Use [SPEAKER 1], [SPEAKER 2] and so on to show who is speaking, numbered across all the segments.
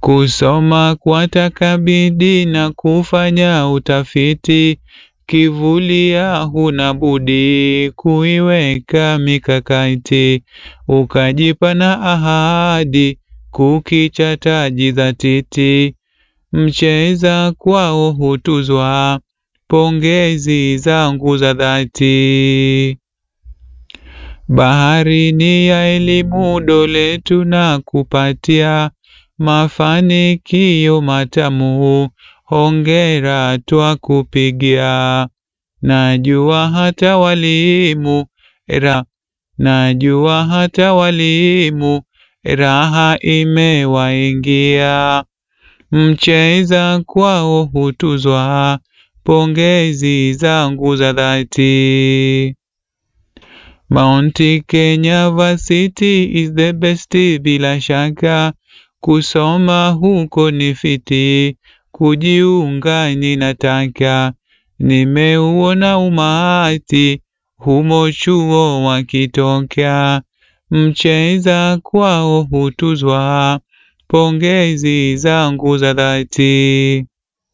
[SPEAKER 1] kusoma kwataka bidii na kufanya utafiti, kivulia huna budi kuiweka mikakati, ukajipa na ahadi kukichata jidhatiti, mcheza kwao hutuzwa, pongezi zangu za dhati. Bahari ni ya elimu dole tunakupatia, mafanikio matamu, hongera twakupigia. Najua hata walimu ra, najua hata walimu raha imewaingia, mcheza kwao hutuzwa, pongezi zangu za dhati. Mount Kenya Varsity is the best bila shaka, kusoma huko ni fiti, kujiunga ninataka, nimeuona umati humo chuo wakitoka, mcheza kwao hutuzwa, pongezi zangu za dhati.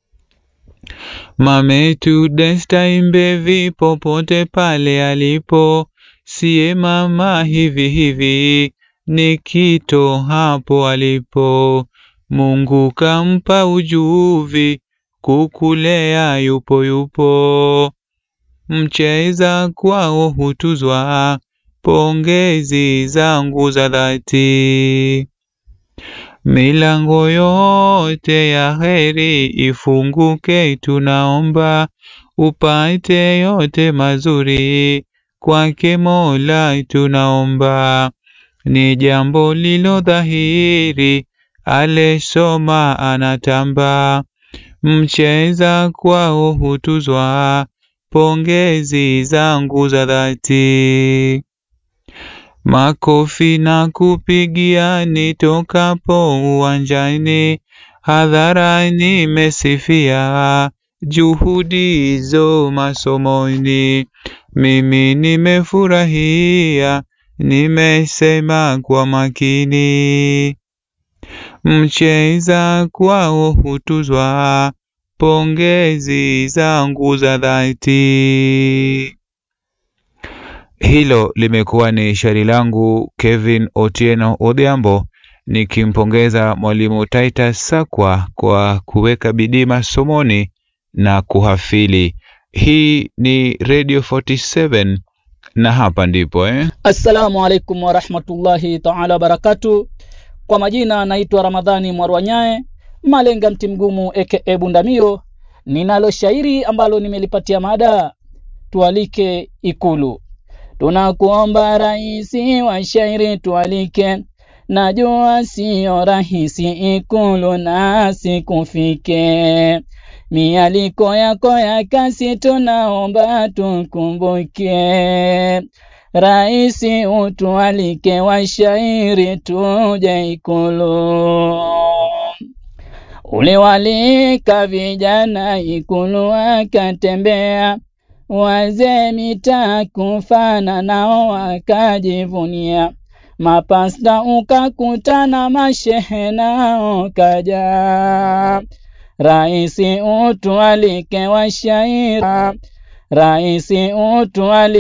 [SPEAKER 1] Mametu Desta Imbevi popote pale alipo, siye mama hivi hivi, ni kito hapo alipo. Mungu kampa ujuvi, kukulea yupo yupo. Mcheza kwao hutuzwa, pongezi zangu za dhati. Milango yote ya heri ifunguke, tunaomba upate yote mazuri kwake Mola, tunaomba. Ni jambo lilo dhahiri, alesoma anatamba, mcheza kwao hutuzwa, pongezi zangu za dhati. Makofi na kupigia nitokapo uwanjani, hadharani mesifia juhudi hizo masomoni. Mimi nimefurahia, nimesema kwa makini, mcheza kwao hutuzwa, pongezi zangu za dhati. Hilo limekuwa ni shairi langu Kevin Otieno Odhiambo nikimpongeza mwalimu Titus Sakwa kwa kuweka bidii masomoni na kuhafili. Hii ni Radio 47 na hapa ndipo eh?
[SPEAKER 2] Assalamu alaikum warahmatullahi taala wabarakatu. Kwa majina naitwa Ramadhani Mwarwanyae Malenga mti mgumu aka Bundamiro. Ninalo shairi ambalo nimelipatia mada tualike Ikulu. Tunakuomba raisi wa shairi tualike, najua siyo rahisi Ikulu nasi kufike. Mialiko yako ya kasi tunaomba tukumbuke. Raisi utualike washairi tuje Ikulu. Uliwalika vijana Ikulu wakatembea, wazee mitaa kufana nao wakajivunia. Mapasta ukakutana, mashehe nao kaja. Raisi utualike washairi, raisi utualike